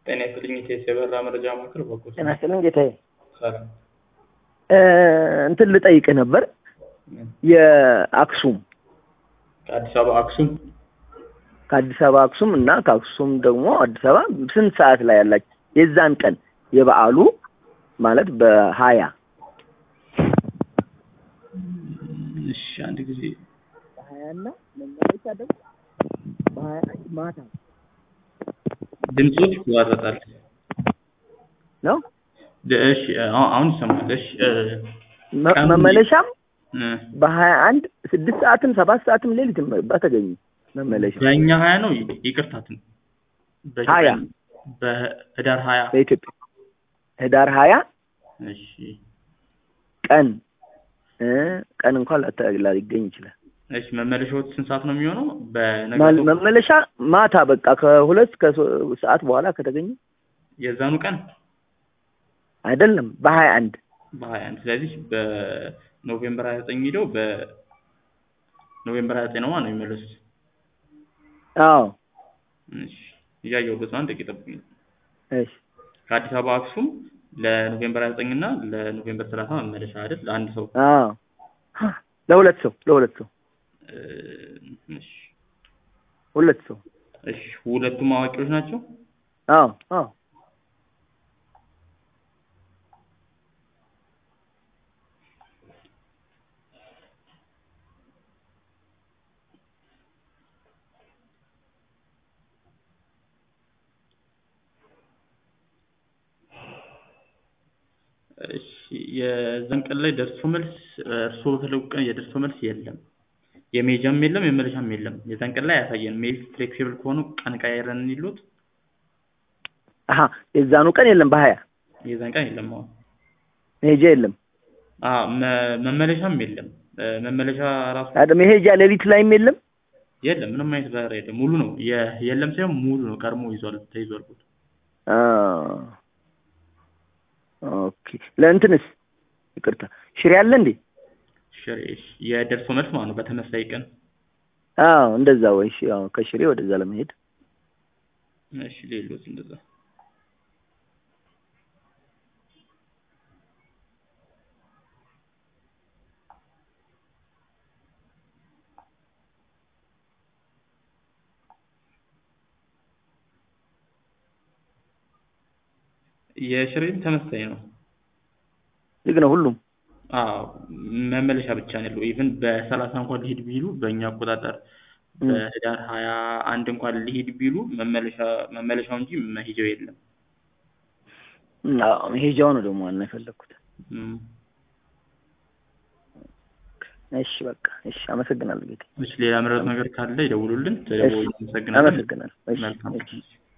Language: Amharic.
ጤና ይስጥልኝ ኢቴስ የበራ መረጃ ማዕከል በጎ ጤና ይስጥልኝ ጌታዬ። ሰላም እ እንትን ልጠይቅህ ነበር የአክሱም ከአዲስ አበባ አክሱም ከአዲስ አበባ አክሱም እና ከአክሱም ደግሞ አዲስ አበባ ስንት ሰዓት ላይ ያላችሁ የዛን ቀን የበዓሉ ማለት በሀያ እሺ አንድ ጊዜ በሀያ እና መመለሻ ደግሞ በሀያ አንድ ማታ ድምፆች ይዋረጣል ነው እሺ አሁን አሁን ይሰማል እሺ እ መ- ቀኑ- መመለሻም እ በሀያ አንድ ስድስት ሰዓትም ሰባት ሰዓትም ሌሊትም በተገኙ መመለሻ በእኛ ሀያ ነው ይቅርታትን ሀያ በህዳር ሀያ በኢትዮጵያ ህዳር ሀያ እሺ ቀን እ ቀን እንኳን ላታ- ላይገኝ ይችላል። እሺ መመለሻዎች ስንት ሰዓት ነው የሚሆነው ማል- በነገ መመለሻ ማታ በቃ ከሁለት ከሶ- ሰዓት በኋላ ከተገኘ የዛኑ ቀን አይደለም በሀያ አንድ በሀያ አንድ ስለዚህ በኖቬምበር ሀያ ዘጠኝ ሄደው በኖቬምበር ሀያ ዘጠኝ ነው ማለት ነው የሚመለሱት አዎ እሺ እያየሁበት ነው አንድ ደቂቃ ጠብቁኝ እሺ ከአዲስ አበባ አክሱም ለኖቬምበር 29 እና ለኖቬምበር 30 መመለሻ አይደል? ለአንድ ሰው አዎ ለሁለት ሰው ለሁለት ሰው እ፣ እሺ ሁለት ሰው እሺ ሁለቱም አዋቂዎች ናቸው። አዎ አዎ እሺ የዛን ቀን ላይ ደርሶ መልስ እርስዎ በፈለጉ ቀን የደርሶ መልስ የለም፣ የሜጃም የለም፣ የመመለሻም የለም። የዛን ቀን ላይ አያሳየንም። ሜል ፍሌክሲብል ከሆኑ ቀን ቀያይረን እንዲሉት አሀ የዛኑ ቀን የለም በሀያ የዛን ቀን የለም። አሁን መሄጃ የለም አ መ- መመለሻም የለም። እ፣ መመለሻ ራሱ አደ መሄጃ ሌሊት ላይም የለም የለም። ምንም አይነት በረራ የለም። ሙሉ ነው። የ- የለም ሳይሆን ሙሉ ነው። ቀድሞ ይዟል ተይዟል ቦታ አ ኦኬ ለእንትንስ ይቅርታ ሽሬ አለ እንዴ ሽሬ እሺ፣ የደርሶ መልስ ማለት ነው። በተመሳሳይ ቀን አዎ እንደዛ ወይ እሺ አዎ ከሽሬ ወደዛ ለመሄድ እሺ፣ ሌሎች እንደዛ የሽሬም ተመሳሳይ ነው። ዝግ ነው ሁሉም አዎ መመለሻ ብቻ ነው ያለው። ኢቭን በሰላሳ እንኳን ሊሄድ ቢሉ በእኛ አቆጣጠር እም። በህዳር ሀያ አንድ እንኳን ሊሄድ ቢሉ መመለሻ መመለሻው እንጂ መሄጃው የለም። አዎ መሄጃው ነው ደግሞ ዋና የፈለግኩት እም። እሺ በቃ እሺ አመሰግናለሁ ጌታ እሺ ሌላ ምረት ነገር ካለ ይደውሉልን። ተደውሎ አመሰግናለን። አመሰግናለሁ እሺ መልካም እሺ